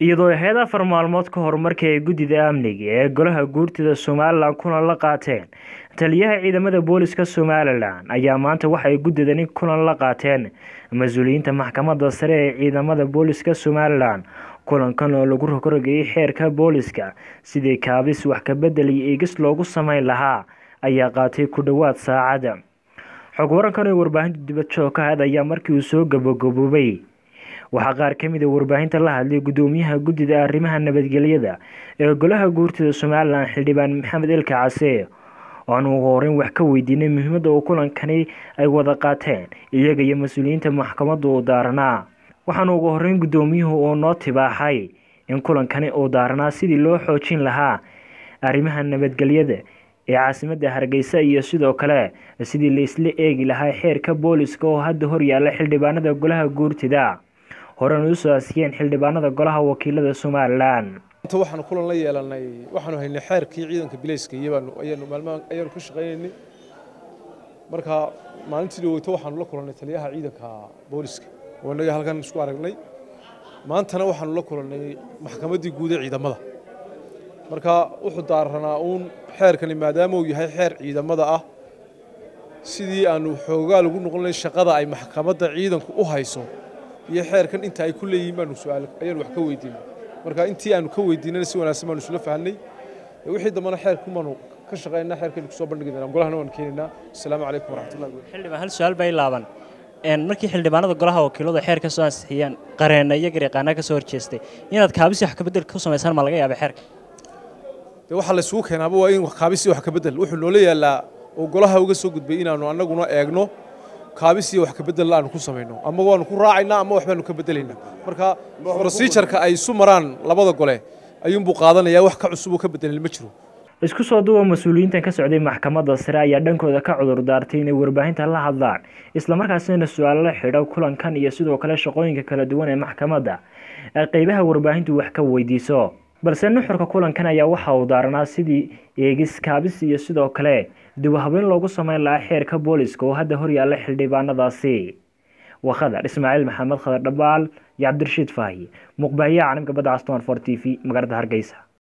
iyadoo ahayd afar maalmood ka hor markii ay guddida amniga ee golaha guurtida somalilan kulan la qaateen taliyaha ciidamada booliska somalilan ayaa maanta waxay guddidani kulan la qaateen mas-uuliyiinta maxkamadda sare ee ciidamada booliska somalilan kulankan oo lagu rogrogayay xeerka booliska sidii kaabis wax kabedel iyo eegis loogu sameyn lahaa ayaa qaatay ku dhowaad saacada xog warankan oo warbaahinta dibad joog ka ahayd ayaa markii uu soo gabagaboobay waxaa qaar ka mid a warbaahinta la hadlay guddoomiyaha guddida arrimaha nabadgelyada ee golaha guurtida somalilan xildhibaan maxamed elka case oan ugu horeyn wax ka weydiinay muhiimadda uu kulankani ay wada qaateen iyaga iyo mas-uuliyiinta maxkamadda uu daaranaa waxaana ugu horeyn guddoomiyuhu uu noo tibaaxay in kulankani uu daaranaa sidii loo xoojin lahaa arrimaha nabadgelyada ee caasimadda hargeysa iyo sidoo kale sidii la isla eegi lahaa xeerka booliska oo hadda horyaala xildhibaanada golaha guurtida horena usoo asiyeen xildhibaanada golaha wakiilada somalilan inta waxaanu kulan la yeelanay waxaanu haynay xeerkii ciidanka bilayska iyabaanu ayaanu maalmahan ayaanu ka shaqaynaynay marka maalintii dhaweyto waxaanu la kulannay taliyaha ciidanka booliska oo innaga halkan isku aragnay maantana waxaanu la kulannay maxkamaddii guud ee ciidamada marka wuxuu daaranaa uun xeerkani maadaama uu yahay xeer ciidamada ah sidii aanu xoogaa lagu noqonay shaqada ay maxkamadda ciidanku u hayso iyo xeerkan inta ay ku leeyihiin baanu su'aal ayaanu wax ka weydiinay marka intii aanu ka weydiinana si wanaagsan baanu isla fahanay wixii dambana xeerku baanu ka shaqaynaa xeerkaynu kusoo bandhigi doonaa golahana waan keenaynaa asalaamu calaykum waraxmatullahi wabarakatuh xildhibaan hal su-aal bay laaban markii xildhibaanada golaha wakiiladu xeer ka soo ansixiyeen qareena iyo garyaqaana ka soo horjeestay inaad kaabisi wax kabedel ku samaysaan ma laga yaaba xeerka dee waxaa la isugu keenaaba waa in kaabisi wax kabedel wuxuu noola yaallaa oo golaha uga soo gudbay inaanu annaguna eegno kaabis iyo wax kabedel aanu ku samayno ama waanu ku raacaynaa ama waxbaanu ka bedelaynaa marka procedureka ay isu maraan labada gole ayuunbuu qaadanayaa wax ka cusub oo ka bedelin ma jiro isku soo duwa mas-uuliyiintan ka socday maxkamadda sare ayaa dhankooda ka cudur daartay inay warbaahinta la hadlaan islamarkaasina su-aalo la xidho kulankan iyo sidoo kale shaqooyinka kala duwan ee maxkamadda ay qeybaha warbaahintu wax ka weydiiso balse nuxurka kulankan ayaa waxa uu daaranaa sidii eegis kaabis iyo sidoo kale dubahabeyn loogu sameyn lahaa xeerka booliska oo hadda horyaalla xildhibaanadaasi waa khadar ismaaciil maxamed khadar dhabaal iyo cabdirashiid faahi muqbaahiyaha caalamka badda caston for t v magaalada hargeysa